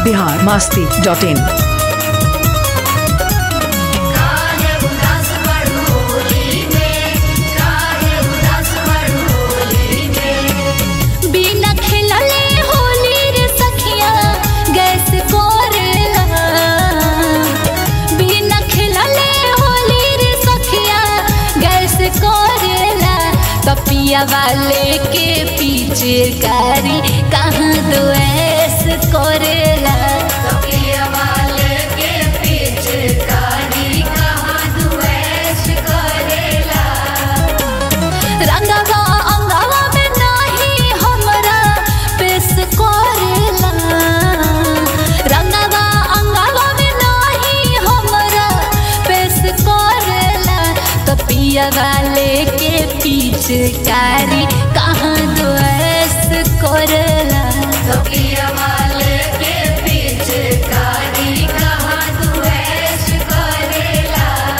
Bihar Masti dot in काहे उदास बड़ू होली में काहे उदास बड़ू होली में बिना खिलले होली रे सखिया गैस कोरेला बिना खिलले होली रे सखिया गैस कोरेला कपिया वाले के पीछे कारी कहाँ दो ऐस कोरेला कपिया वाले के पीछे कारी कहाँ दुएश करेला रंगवा अंगवा में नाही हमरा पेश करेला रंगवा अंगवा में नाही हमरा पेश करेला कपिया वाले के पीछे कारी कहाँ दो ऐस करेला कपिया वाले के पीछे कारी कहाँ दुएश करेला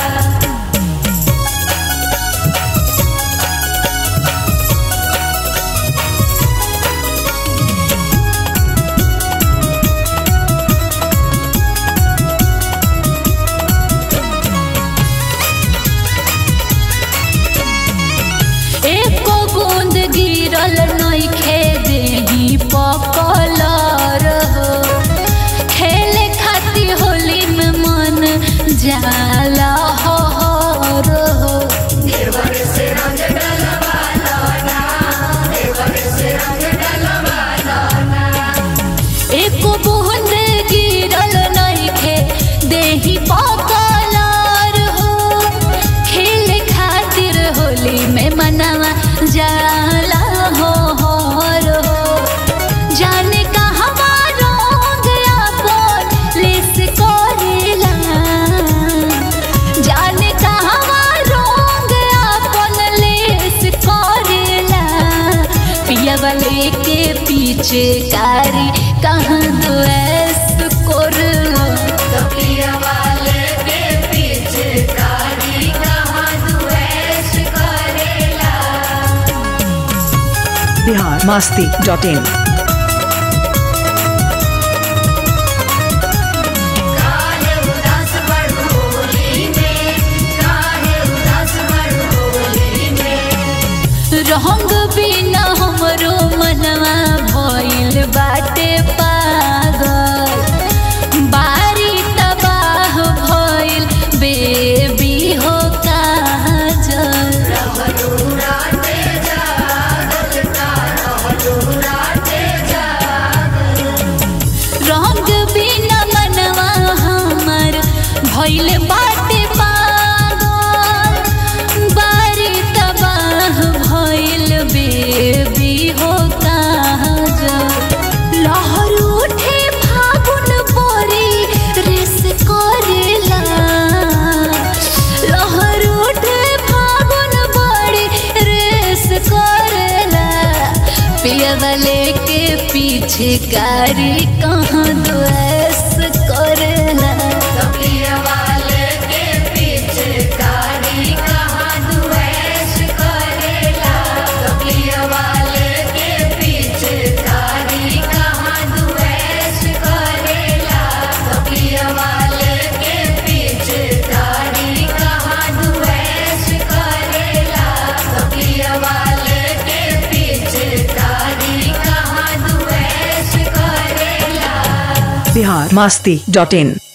एको बूंद गिरल नइखे देही पकलर हो खेले खातिर होली में मन जाला हो हो देवर से रंग डलवाना ना देवर से रंग डलवाना एको बूंद गिरल नइखे देही पकलर हो खेले खातिर होली में मनवा जाला हो हो जाने कहवा रंग आपन लिस करेला जाने कहवा रंग आपन लिस करेला पिया वाले के पीछे कारी कहाँ दो ऐस करला कपिया वाले के पीछे कारी कहाँ दुएश करेला बिहार मास्ती डॉट इन काहे उदास बड़ू होली में काहे उदास बड़ू होली में रंग बिना हमरो मनवा भइल बाटे पागल बारी तबाह भइल बेबी हो काजल रहलूराते जागल का रहलूराते जागल रंग बिना मनवा हमर भइल बाटे पागल बारी तबाह भइल बेबी हो काजल लहर उठे फागुन बोरी रेस करेला लहर उठे फागुन बोरी रेस करेला पियवले के पीछे कारी कहाँ द्वेष करेला कपिया वाले के पीछे कारी कहाँ दुएश करेला कपिया वाले के पीछे कारी कहाँ दुएश करेला कपिया वाले के पीछे कारी कहाँ दुएश करेला कपिया वाले के पीछे कारी कहाँ दुएश करेला बिहार मास्ती डॉट इन